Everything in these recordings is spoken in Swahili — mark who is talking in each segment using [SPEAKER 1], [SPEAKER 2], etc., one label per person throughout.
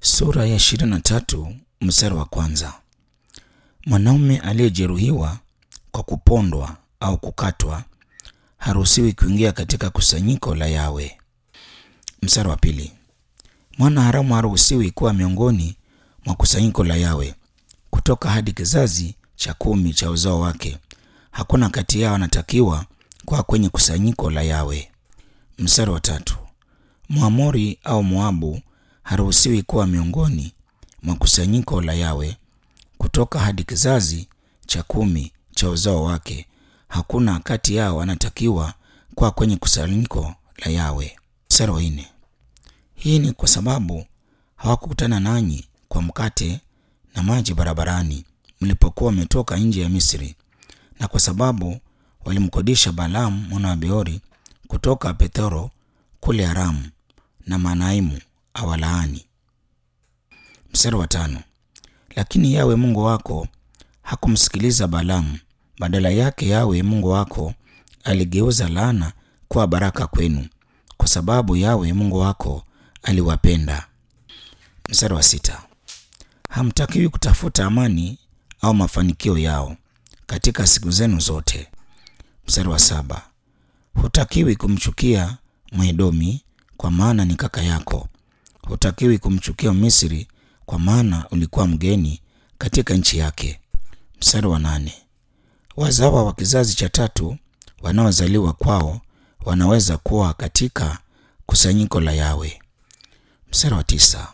[SPEAKER 1] Sura ya 23 mstari wa kwanza. Mwanaume aliyejeruhiwa kwa kupondwa au kukatwa haruhusiwi kuingia katika kusanyiko la Yawe. Mstari wa pili. Mwana haramu haruhusiwi kuwa miongoni mwa kusanyiko la Yawe kutoka hadi kizazi cha kumi cha uzao wake. Hakuna kati yao anatakiwa kuwa kwenye kusanyiko la Yawe. Mstari wa tatu. Mwamori au Moabu haruhusiwi kuwa miongoni mwa kusanyiko la Yawe kutoka hadi kizazi cha kumi cha uzao wake. Hakuna kati yao anatakiwa kuwa kwenye kusanyiko la Yawe. Mstari wa nne. Hii ni kwa sababu hawakukutana nanyi kwa mkate na maji barabarani mlipokuwa mmetoka nje ya Misri, na kwa sababu walimkodisha Balaamu mwana wa Beori kutoka Pethoro kule Aramu na Manaimu awalaani. Mstari wa tano. Lakini Yawe Mungu wako hakumsikiliza Balaamu, badala yake Yawe Mungu wako aligeuza laana kuwa baraka kwenu, kwa sababu Yawe Mungu wako aliwapenda. Mstari wa sita. Hamtakiwi kutafuta amani au mafanikio yao katika siku zenu zote. Mstari wa saba. Hutakiwi kumchukia Mwedomi kwa maana ni kaka yako. Hutakiwi kumchukia Misri kwa maana ulikuwa mgeni katika nchi yake. Mstari wa nane. Wazawa wa kizazi cha tatu wanaozaliwa kwao wanaweza kuwa katika kusanyiko la Yawe. Mstari wa tisa.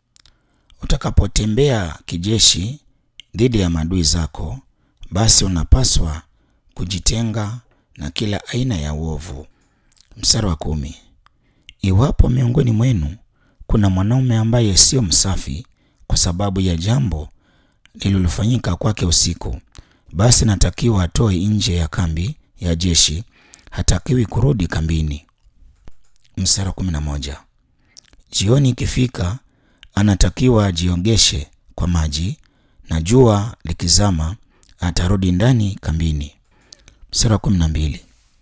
[SPEAKER 1] Utakapotembea kijeshi dhidi ya maadui zako, basi unapaswa kujitenga na kila aina ya uovu. Mstari wa kumi. Iwapo miongoni mwenu kuna mwanaume ambaye sio msafi kwa sababu ya jambo lililofanyika kwake usiku, basi natakiwa atoe nje ya kambi ya jeshi, hatakiwi kurudi kambini. Mstari wa kumi na moja. Jioni ikifika, anatakiwa ajiogeshe kwa maji, na jua likizama atarudi ndani kambini. Mstari wa kumi na mbili.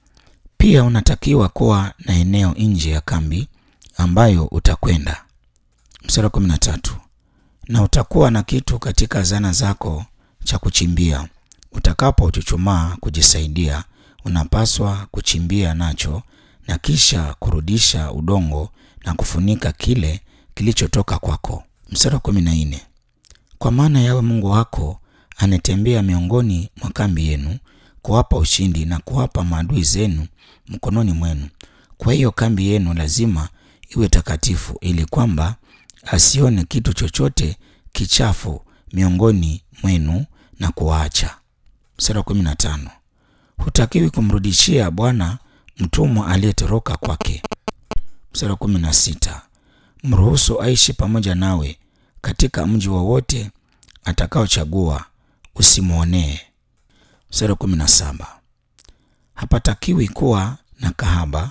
[SPEAKER 1] Pia unatakiwa kuwa na eneo nje ya kambi ambayo utakwenda. Mstari wa kumi na tatu. Na utakuwa na kitu katika zana zako cha kuchimbia. Utakapochuchumaa kujisaidia, unapaswa kuchimbia nacho na kisha kurudisha udongo na kufunika kile kilichotoka kwako. Mstari wa kumi na nne. Kwa maana Yawe Mungu wako anatembea miongoni mwa kambi yenu kuwapa ushindi na kuwapa maadui zenu mkononi mwenu. Kwa hiyo kambi yenu lazima iwe takatifu, ili kwamba asione kitu chochote kichafu miongoni mwenu na kuwaacha. Mstari wa kumi na tano. Hutakiwi kumrudishia Bwana mtumwa aliyetoroka kwake. Mstari wa kumi na sita. Mruhusu aishi pamoja nawe katika mji wowote atakaochagua, usimwonee. Mstari wa kumi na saba. Hapatakiwi kuwa na kahaba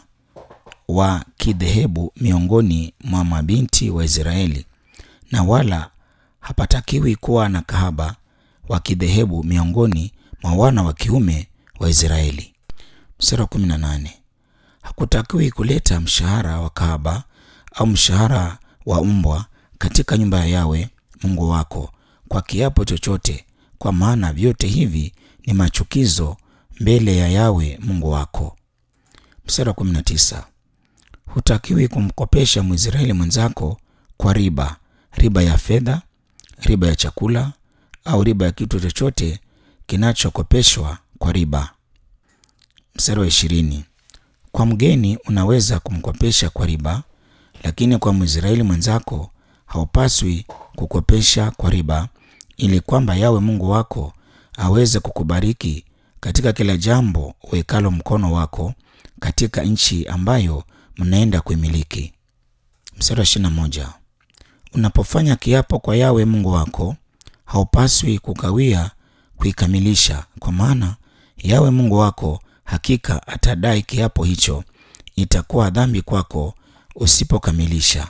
[SPEAKER 1] wa kidhehebu miongoni mwa mabinti wa Israeli, na wala hapatakiwi kuwa na kahaba wa kidhehebu miongoni mwa wana wa kiume wa Israeli. Mstari wa kumi na nane. Hakutakiwi kuleta mshahara wa kahaba au mshahara wa mbwa katika nyumba ya Yawe Mungu wako kwa kiapo chochote, kwa maana vyote hivi ni machukizo mbele ya Yawe Mungu wako. Mstari wa 19. Hutakiwi kumkopesha Mwisraeli mwenzako kwa riba, riba ya fedha, riba ya chakula au riba ya kitu chochote kinachokopeshwa kwa riba. Mstari wa ishirini. Kwa mgeni unaweza kumkopesha kwa riba, lakini kwa Mwisraeli mwenzako haupaswi kukopesha kwa riba, ili kwamba Yawe Mungu wako aweze kukubariki katika kila jambo uwekalo mkono wako katika nchi ambayo mnaenda kuimiliki. Mstari wa ishirini na moja. Unapofanya kiapo kwa Yawe Mungu wako haupaswi kukawia kuikamilisha, kwa maana Yawe Mungu wako hakika atadai kiapo hicho. Itakuwa dhambi kwako usipokamilisha.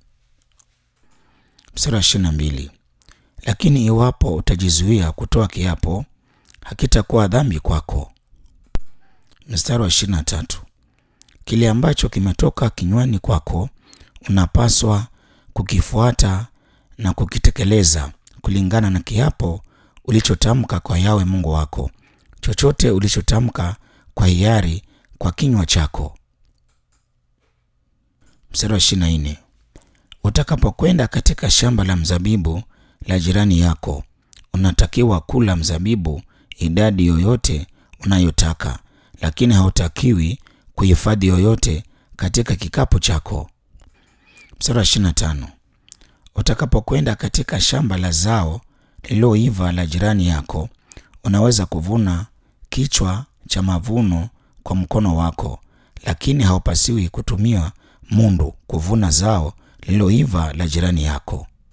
[SPEAKER 1] Mstari wa ishirini na mbili. Lakini iwapo utajizuia kutoa kiapo hakitakuwa dhambi kwako. Mstari wa ishirini na tatu. Kile ambacho kimetoka kinywani kwako unapaswa kukifuata na kukitekeleza kulingana na kiapo ulichotamka kwa Yawe Mungu wako, chochote ulichotamka kwa hiari kwa kinywa chako. Mstari wa ishirini na nne utakapokwenda katika shamba la mzabibu la jirani yako, unatakiwa kula mzabibu idadi yoyote unayotaka, lakini hautakiwi kuhifadhi yoyote katika kikapu chako. Mstari wa ishirini na tano utakapokwenda katika shamba la zao lililoiva la jirani yako, unaweza kuvuna kichwa cha mavuno kwa mkono wako, lakini haupasiwi kutumia mundu kuvuna zao lililoiva la jirani yako.